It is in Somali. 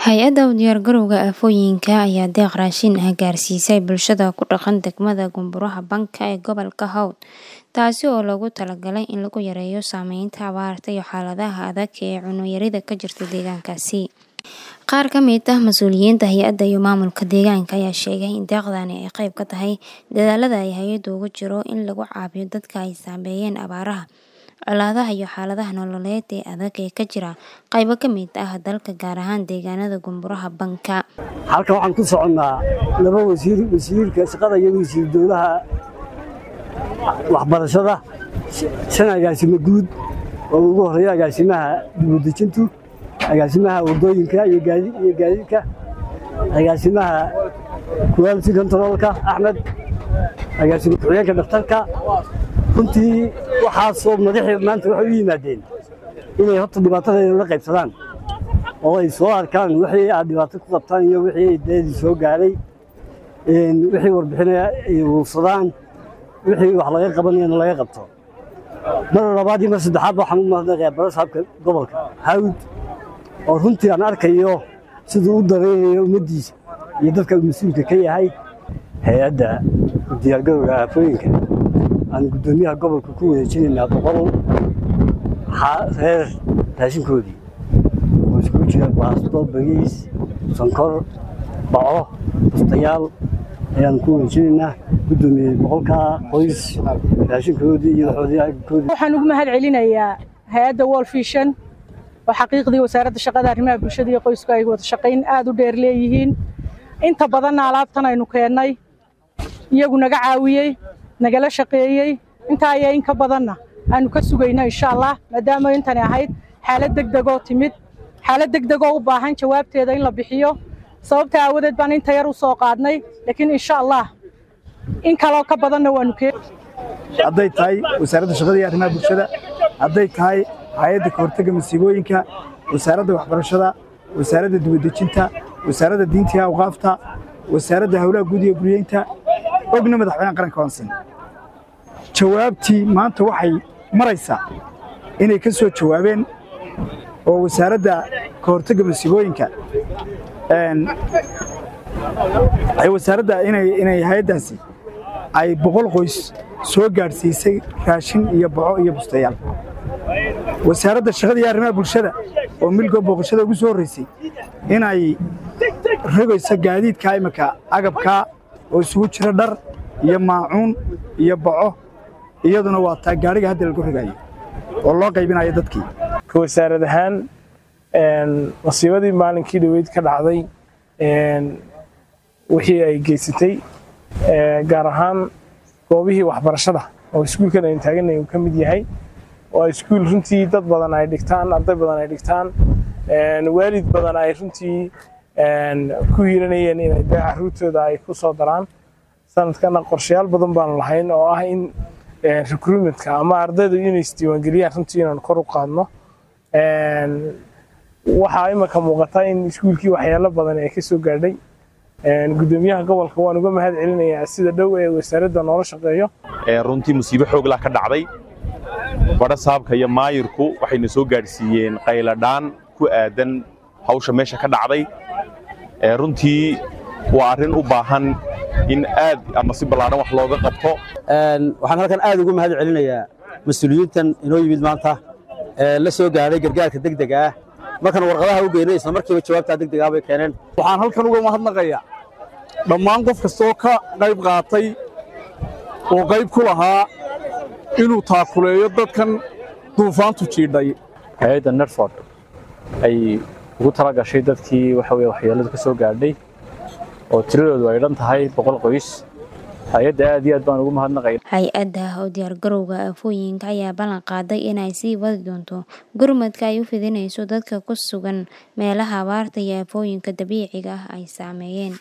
Hay-adda u diyaargarowga aafooyinka ayaa deeq raashin ah gaarsiisay bulshada ku dhaqan degmada Gobollada Banka ee gobolka Hawd, taasi oo loogu talagalay in lagu yareeyo saameynta abaarta iyo xaaladaha adag ee cunno yarida ka jirta deegaankaasi. Qaar ka mid ah mas'uuliyiinta hay-adda iyo maamulka deegaanka ayaa sheegay in deeqdani ay qayb ka tahay dadaallada ay hay'addu ugu jirto in lagu caawiyo dadka ay saameeyeen abaaraha, colaadaha iyo xaaladaha nololeed ee adag ee ka jira qaybo ka mid ah dalka gaar ahaan deegaanada Gobollada Banka. halkan waxaan ku soconnaa laba wasiir wasiirka shaqada iyo wasiir dowlaha waxbarashada shan agaasimo guud oo ugu horeeya agaasimaha dibudejintu agaasimaha wadooyinka iyo gaadiidka agaasimaha quality controlka axmed agaasimo ku-xigeenka dhakhtarka runtii waxaasoo madaxii maanta waxay u yimaadeen inay horta dhibaatadeeda la qaybsadaan oo ay soo arkaan wixii aad dhibaato ku qabtaan iyo wixii deedii soo gaaray wixii warbixinaya ay uruursadaan wixii wax laga qabanayana laga qabto mar labaad iyo mar saddexaad waxaan u mahadnaqayaa barasaabka gobolka hawd oo runtii aan arkayo siduu u dareenayo ummaddiisa iyo dadka uu mas-uulka ka yahay hay-adda diyaargarowga aafooyinka aan guddoomiyaha gobolka ku wareejinaynaa boqol reer raashinkoodii oo iskugu jira baasto bariis sonkor baco bustayaal ayaan ku wareejinaynaa guddoomiye boqolkaa qoys raashinkoodii iyo waxoodii waxaan ugu mahad celinayaa hay-adda World Vision oo xaqiiqdii wasaaradda shaqada arrimaha bulshada iyo qoysku ay wada shaqayn aad u dheer leeyihiin inta badanna alaabtan aynu keennay iyagu naga caawiyey nagala shaqeeyey intaa ayaa in ka badanna aanu ka sugayno insha allah maadaama intani ahayd xaalad degdegoo timid xaalad degdegoo u baahan jawaabteeda in la bixiyo sababta aawadeed baan inta yar u soo qaadnay laakiin insha allah in kaloo ka badanna waanu keen hadday tahay wasaaradda shaqada iyo arrimaha bulshada hadday tahay hay-adda ka hortagga masiibooyinka wasaaradda waxbarashada wasaaradda dibadejinta wasaaradda diinta iyo awqaafta wasaaradda howlaha guud iyo guryeynta ogna madaxweynaha qaranka waansin jawaabtii maanta waxay maraysaa inay ka soo jawaabeen oo wasaaradda ka hortagga masiibooyinka wasaaradda inay hay-addaasi ay boqol qoys soo gaadhsiisay raashin iyo baco iyo bustayaal wasaaradda shaqada iyo arrimaha bulshada oo milgo booqashada ugu soo horraysay inay rogayso gaadiidka iminka agabkaa oo isugu jira dhar iyo maacuun iyo baco iyaduna waa taa gaadhiga hadda lagu rogayo oo loo qaybinayo dadkii ka wasaarad ahaan masiibadii maalinkii dhaweyd ka dhacday wixii ay geysatay gaar ahaan goobihii waxbarashada oo iskuulkan aynu taaganay uu ka mid yahay oo iskuul runtii dad badan ay dhigtaan arday badan ay dhigtaan waalid badan ay runtii ku hiiranayeen inay dee carruurtooda ay ku soo daraan sanadkana qorshayaal badan baanu lahayn oo ah in recruitmentka ama ardaydu inay isdiiwaangeliyaan runtii inaan kor u qaadno waxaa imanka muuqata in iskuulkii waxyaalo badan ee ka soo gaadhay guddoomiyaha gobolka waan uga mahad celinayaa sida dhow ee wasaaradda noola shaqeeyo runtii musiibo xooglah ka dhacday badha saabka iyo maayirku waxayna soo gaadhsiiyeen qayladhaan ku aadan hawsha meesha ka dhacday runtii waa arrin u baahan in aad ama si ballaadhan wax looga qabto waxaan halkan aad ugu mahad celinayaa mas-uuliyiintan inoo yimid maanta ee la soo gaadhay gargaarka degdega ah markaan warqadaha u geynay isla markiiba jawaabtaa degdegaa bay keeneen waxaan halkan uga mahadnaqayaa dhammaan qof kastoo ka qayb qaatay oo qayb ku lahaa inuu taakuleeyo dadkan duufaantu jiidhay hay-adda nerford ay ugu tala gashay dadkii waxa weye waxyeelladu ka soo gaadhay oo tiradoodu ay dhan tahay boqol qoys hay-adda aad iyo aad baan ugu mahadnaqay hay-adda oo diyaargarowga aafooyinka ayaa ballan qaaday inay sii wadi doonto gurmadka ay u fidinayso dadka ku sugan meelaha abaarta iyo aafooyinka dabiiciga ah ay saameeyeen